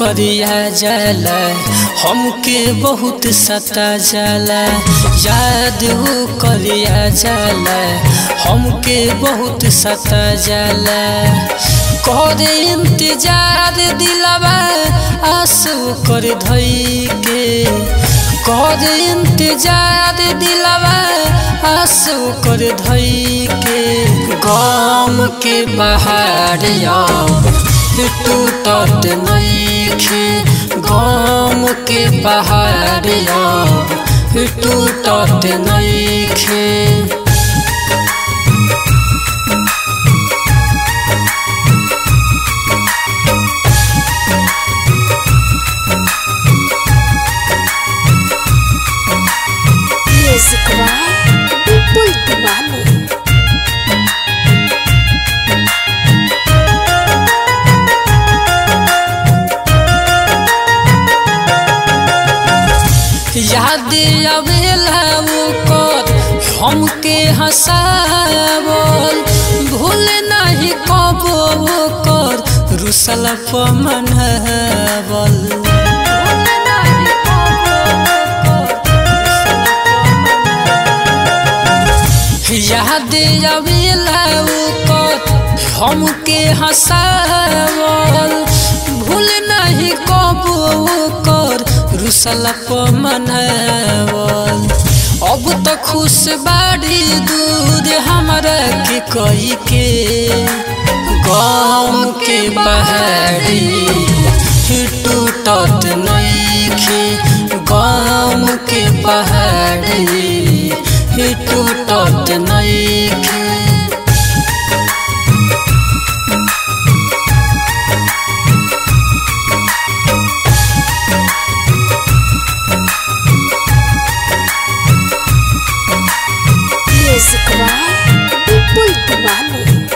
करिया जाला हमके बहुत सता जाला याद वो करिया जाला हमके बहुत सता जाला करे इंतजार दिलवा आंसू कर धई के कर इंतजार दिलवा आंसू कर धई के गम के बहार टूटत नईखे गम के बहार टूटत नईखे Music by People Diwali. याद आवेला ओकर हमके हंसावल भूल नहीं कबो ओकर रुसल मनावल याद आवेला ओकर हमके हंसावल भूल नहीं कबो ओकर रुसल मनावल अब तो खुश बाड़ी दूर हमरा के कई के गम के बहारी टूटत नईखे गम के पहाड़ी टूटत नईखे Music by People Diwali.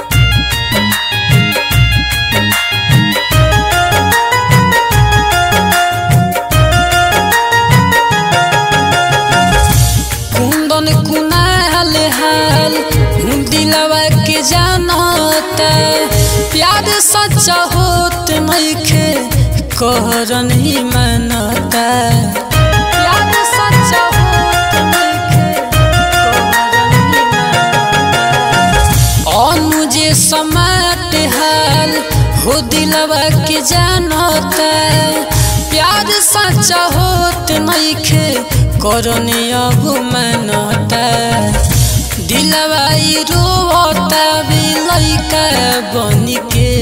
कुंदन कुनाल हाल दिलवा के जानता प्यार सच्चा होत नइखे कहरन ही मानता प्यार सच्चा होत नइखे कहरन ही मानता अनुजे समाट हाल हो दिलवा के जानता प्यार सच्चा होत नइखे करनी अब मनता दिलवा ई रोता भी लइका बन के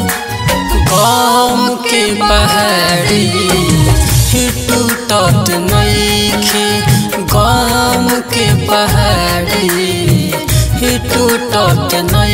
गम के पहाड़ी टूटत नइखे गम के पहाड़ी टूटत नइखे